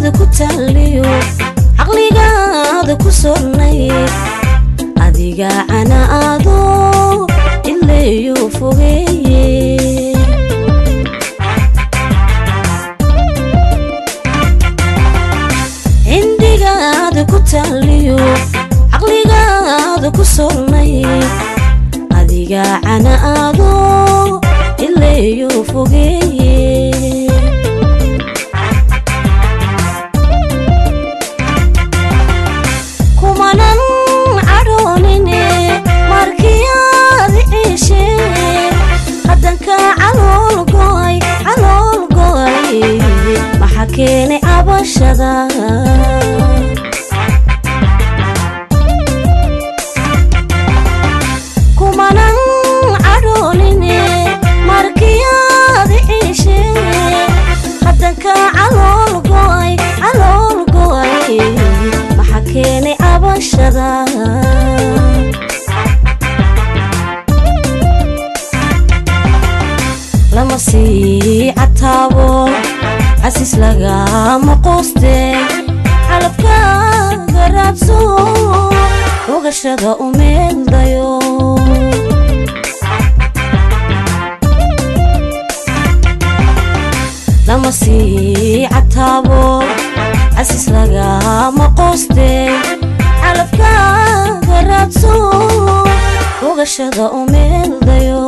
calooshaada ku taaliyo caqligaada ku sornay adiga cana aado ileeyo fogeeye cindigaada ku taaliyo caqligaada ku sornay adiga cana aado ileeyo fogeeye kumanan cadhoonine markiyaadi ciishe haddanka calool go'ay calool go'ay maxaa keenay cabashada kumanan cadhoonine markiyaadi ciishe haddanka calool go'ay calool go'ay maxaa keenay cabashada lama sii cataabo casiis lagama qooste calabkaaga raadso ogashada u meeldayo lama sii cataabo casiis lagama qooste calabkaaga raadso ogashada u meeldayo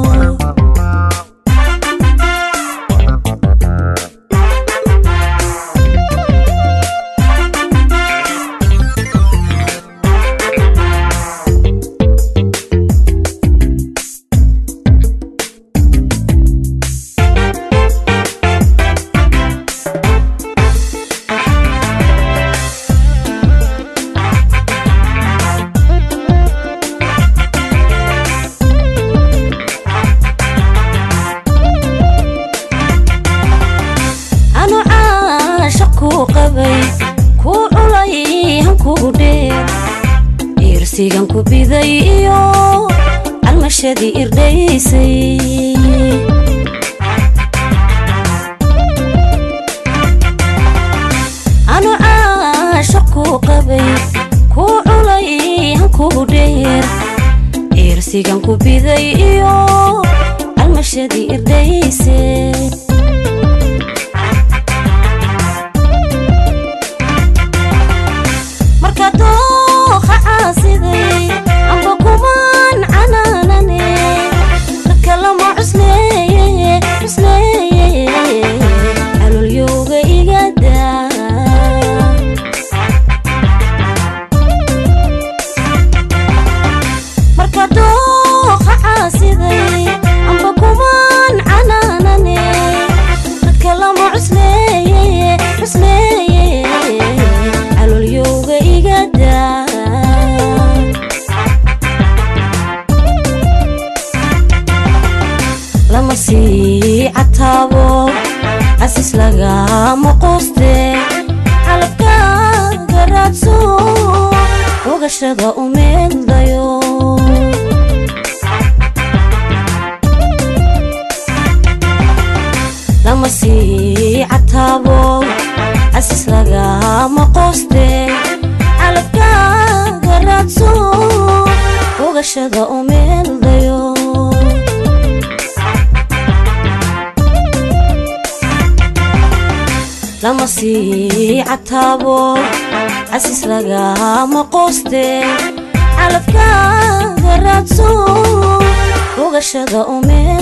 anu caasha kuu qabay kuu culay hankuu dheer iirsigan ku biday iyo calmashadii irdhaysay anu caasha kuu qabay kuu culay hankuu dheer iirsigan ku biday iyo calmashadii irdhaysay marka dooqa caasiday amba kumaan canaanane dadka lama cusleeye cusleeye calolyowga igada marka dooqa caasiday amba kumaan canaanane dadka lama cusleeye cusleeye calolyowga igada lama sii cataabo casiis lagama qooste calabkaaga raadso ogashada u meeldayo lama sii cataabo casiis lagama qooste calabkaaga raadso ogashada u meeldayo lama sii cataabo casiis lagama qooste calabkaaga raadso ogashada u meel